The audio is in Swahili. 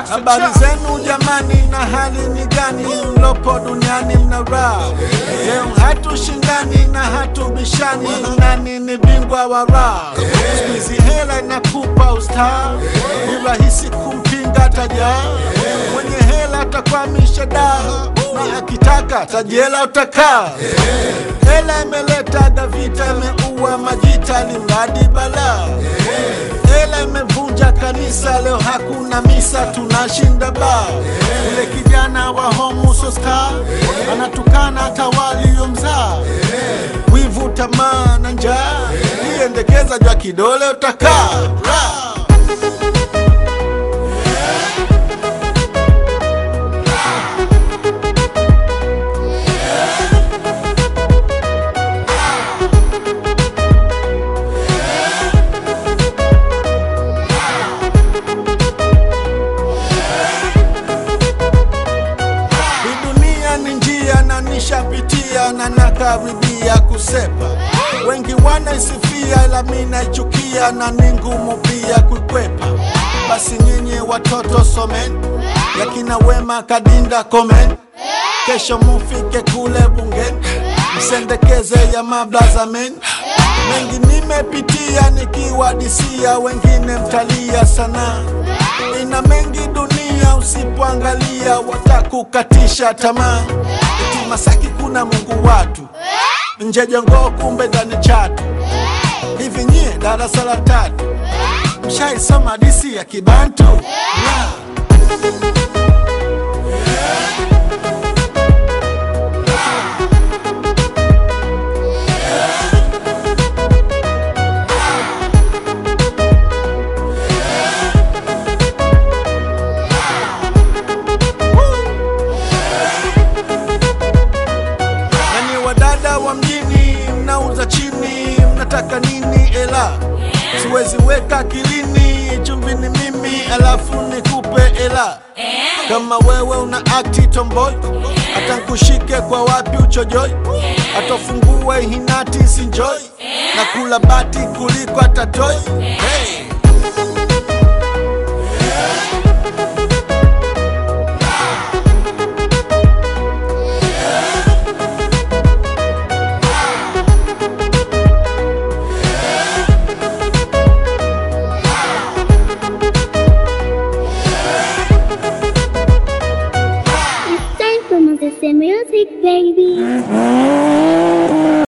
Habari zenu jamani, na hali ni gani? Mlopo duniani mna raha leo, hatushindani na hatubishani, nani ni bingwa wa raha? Siku hizi hela inakupa ustaa, ni rahisi kumpinga tajaa. Mwenye hela atakwamisha daa, na akitaka tajela utakaa. Hela imeleta vita, imeua majita, limradi balaa Hela imevunja kanisa, leo hakuna misa, tunashinda baa. Ule kijana wa homusosta anatukana hata waliomzaa. Wivu, tamaa na njaa, iendekeza jwa kidole utakaa Ra! Hii dunia ni njia na nishapitia na nakaribia kusepa. Wengi wanaisifia ila mi naichukia na ni ngumu pia kuikwepa. Basi nyinyi watoto someni, yakina Wema Kadinda komen, kesho mufike kule bungeni, msendekeze ya mablaza men. Mengi nimepitia nikiwadisia, wengine mtalia sana. Ina mengi dunia, usipoangalia watakukatisha tamaa. Eti Masaki kuna Mungu watu, nje Jongoo kumbe ndani Chatu. Hivi nyie darasa la tatu mshaisoma hadisi ya Kibantu? Yeah. Nani wadada wa mjini, mnauza chini, mnataka nini? Ela siwezi weka akilini, chumvi ni mimi, alafu nikupe ela. Kama wewe una akti tomboy, hata nkushike kwa wapi uchojoi, atofungue hinati sinjoi, na kula bati kuliko atatoi. Hey. It's time for Moses Music, baby.